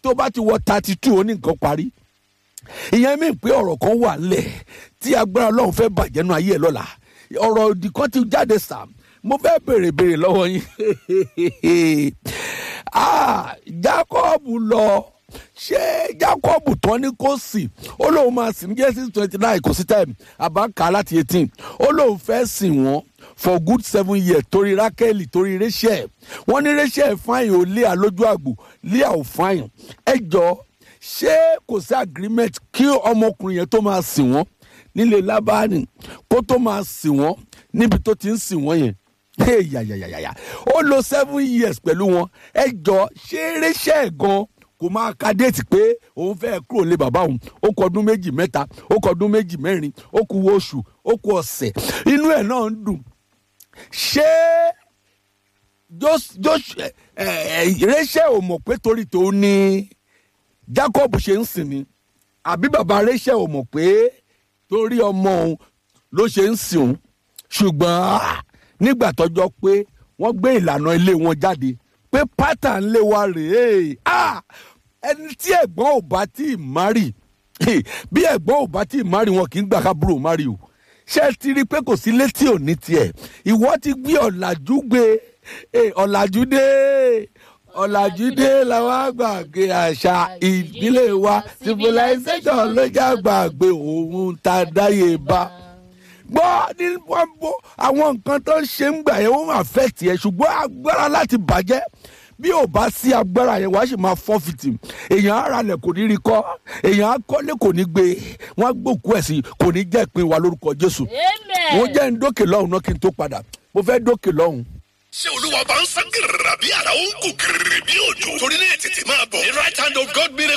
tó bá ti wọ thirty two ó ní nǹkan parí ìyẹn mi pé ọ̀rọ̀ kan wà lẹ̀ tí agbára ọlọ́run fẹ́ bàjẹ́ nu ayé ẹ̀ lọ́la ọ̀rọ̀ òdì kan ti jáde sàm mo fẹ́ béèrè béèrè lọ́wọ́ yín ah jacob lọ ṣé jacob tán ní kò sí ó lóun máa sìn ní genesis twenty nine kò sí time àbáǹkà láti eighteen ó lóun fẹ́ sìn wọ́n for good seven years torí rákẹ́lì torí rachel wọ́n ní rachel fáyìn ò léà lójú àgbò léà ò fáyìn ẹ jọ ṣé kò sí agreement kí ọmọkùnrin yẹn tó máa sìn wọ́n nílé lábáàní kó tó máa sìn wọ́n níbi tó ti ń sìn wọ́n yẹn yàyàyàyà ó lo seven years pẹ̀lú wọn ẹ jọ ṣé rachel gan kò máa ka déètì pé òun fẹ́ kúrò lé bàbá òun ó kọ ọdún méjì mẹ́ta ó kọ ọdún méjì mẹ́rin ó kù oṣù ó kù ọ̀sẹ̀ inú ẹ̀ náà ń dùn ṣé rachel ò mọ̀ pé torí tòun ni jacob ṣe ń sìn ni àbí bàbá rachel ò mọ̀ pé torí ọmọ òun ló ṣe ń sìn òun ṣùgbọ́n nígbà tọ́jọ́ pé wọ́n gbé ìlànà ilé wọn jáde pé pátá ńlé wa rèé ẹni tí ẹ̀gbọ́n ò bá tí ì márì bí ẹ̀gbọ́n ò bá tí ì márì wọn kì í gbà kábúrò márì o ṣé ti rí i pé kò sí létí òní tiẹ̀ ìwọ ti gbé ọ̀làjú gbé ọ̀làjú dé ọ̀làjú dé làwọn àgbàgbé àṣà ìdílé wa civilization ló já gbàgbé òun tá a dáyé bá gbọ́ ní wọ́n bó àwọn nǹkan tó ń ṣe ń gbà yẹn wọ́n máa fẹ́ tiẹ̀ ṣùgbọ́n agbára láti bàjẹ́ bí ò bá sí agbára yẹn wàá sì máa fọ́ fìtì èèyàn ara lẹ̀ kò ní rí kọ́ èèyàn akọ́lé kò ní gbé wọ́n á gbòkú ẹ̀ sí kò ní jẹ́ ìpín wa lórúkọ jésù wọ́n jẹ́ ń dókè lọ́hùn náà kí n tó padà mo fẹ́ dókè lọ́hùn ṣé olúwa bá ń sán gírìrà bí àrà ó ń kú gírìrì bí òjò torí náà tètè máa bọ̀ ní right hand of God miracle